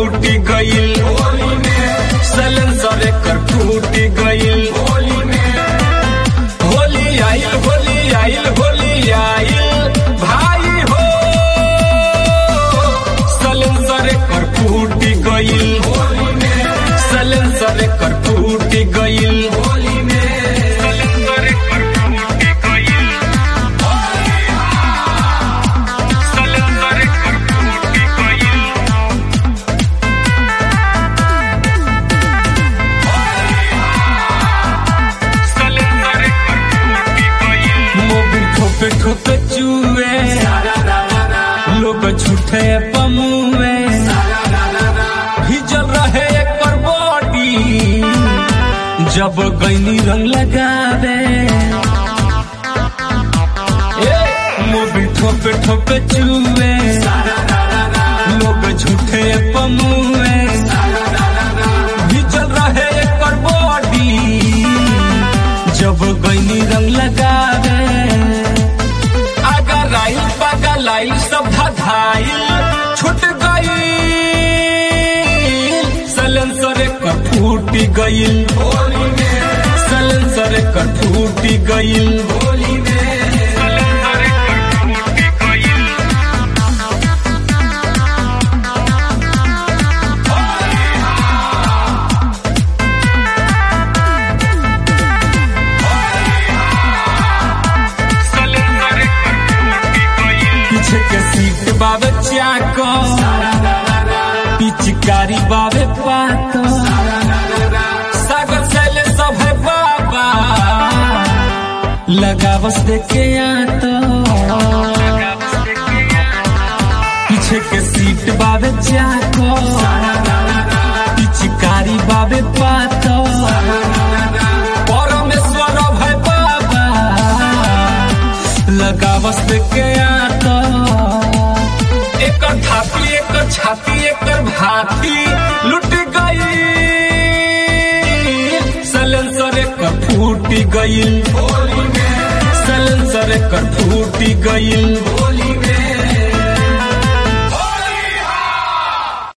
फूटी गईल सलेंसर एकर फूटी गईल होली आइल होली आइल होली आइल भाई हो सलेंसर एकर फूटी गईल सलेंसर एकर फूटी गईल सलेंसर एकर फूटी गईल सलेंसर एकर फूटी गईल मोबिल ठोके ठोके चूए लोग झूठे पमुए हिजल रहे एकर बॉडी जब गैनी रंग लगावे ए, मोबिल ठोके ठोके चूए लोग झूठे पमुए हिजल रहे एकर बॉडी जब गैनी रंग लगावे अगर आई पगल आई सब धधाइल छूट गई सलेंसर कर फूटी गईल सलेंसर कर फूटी गईल पीछे के सीट बाबे चाको पिचकारी बाबे पातो सागर सैले सब है बाबा लगा बस देखे आतो पीछे के सीट बाबे चाको पिचकारी बाबे पातो परमेश्वर भय बाबा लगा बस के आतो एकर थापी एकर छाती एकर भाती लुट गई सलेंसर एकर फूटी गईल सलेंसर एकर फूटी गईल